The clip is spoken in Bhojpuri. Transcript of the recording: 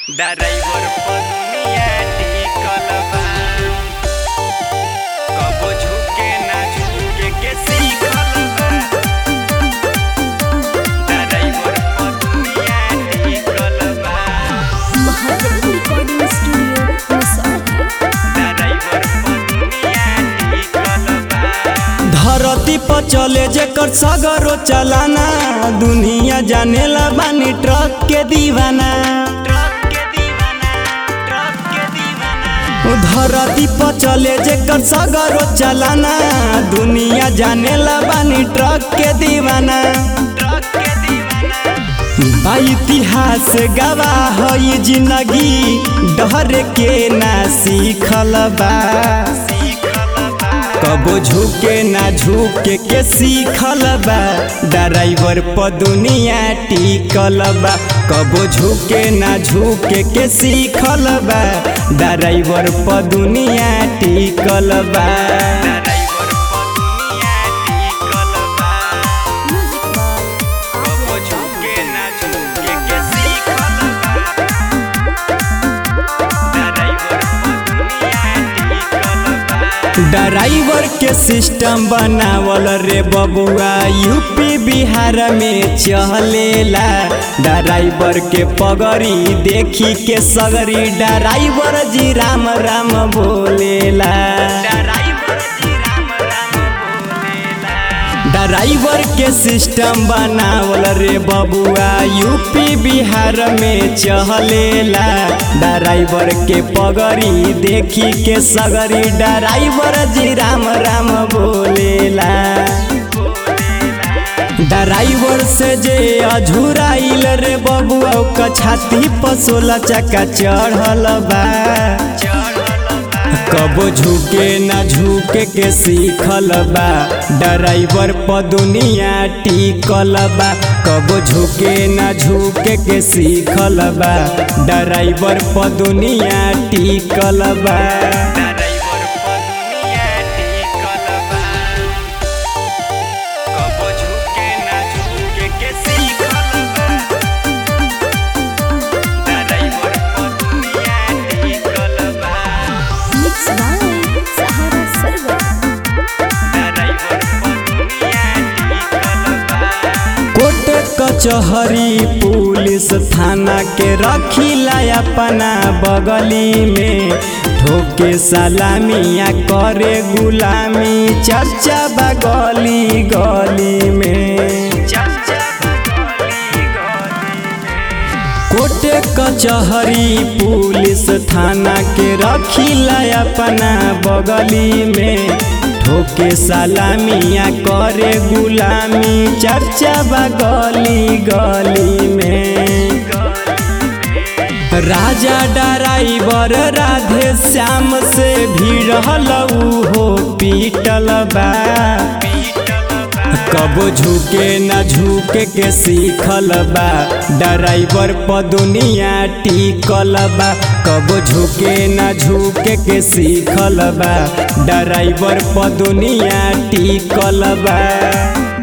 ड्राइवर पर दुनिया टिकल बा कबो झुके ना झुके के सीखल बा ड्राइवर पर दुनिया टिकल बा Mahadev recording studio Masahi driver पर दुनिया टिकल बा धरती पर चले जेकर सगरो चलाना दुनिया जानेला बानी ट्रक के दीवाना ट्रक के दीवाना ट्रक के दीवाना धरती पर चले जेकर सगरो चलाना दुनिया जानेला बानी ट्रक के दीवाना ट्रक के दीवाना बा इतिहास गवाह ई जिंदगी डर के ना सीखल बा सीखल बा कबो झुके ना झुके के सीखल बा ड्राइवर पर दुनिया टिकल बा कबो झुके ना झुके के सीखल बा ड्राइवर पर दुनिया टिकल बा ड्राइवर पर दुनिया टिकल बा म्यूजिक बाय कबो झुके ना झुके के सीखल बा ड्राइवर पर दुनिया टिकल बा ड्राइवर के सिस्टम बनावल रे बबुआ यूपी बिहार में चलेला ड्राइवर के पगड़ी देखी के सगरी ड्राइवर जी राम राम बोलेला ड्राइवर जी राम राम बोलेला ड्राइवर के सिस्टम बनावल रे बबुआ यूपी बिहार में चलेला ड्राइवर के पगड़ी देखी के सगरी ड्राइवर जी राम राम बोलेला ड्राइवर से जे अझुराइल रे बबुआ ओकर छाती पर सोलह चक्का चढ़ल बा कबो झुके ना झुके के सीखल बा ड्राइवर पर दुनिया टिकल बा कबो झुके ना झुके के सीखल बा ड्राइवर पर दुनिया टिकल बा ड्राइवर पर दुनिया टिकल बा कबो झुके ना झुके के सीखल बा ड्राइवर पर दुनिया टिकल बा मिक्स बाय सहारा सर्वर ड्राइवर पर दुनिया टिकल बा कोर्ट कचहरी पुलिस थाना के रखिला अपना बगली में ठोके सलामिया करे गुलामी चर्चा बा गली गली में चर्चा गली गली कोर्ट कचहरी पुलिस थाना के रखिला अपना बगली में ठोके सलामिया करे गुलामी चर्चा बा गली गली में राजा ड्राइवर राधे श्याम से भिड़ल हो पीटल बा कबो झुके ना झुके के सीखल बा ड्राइवर पर दुनिया टिकल बा कबो झुके ना झुके के सीखल बा ड्राइवर पर दुनिया टिकल बा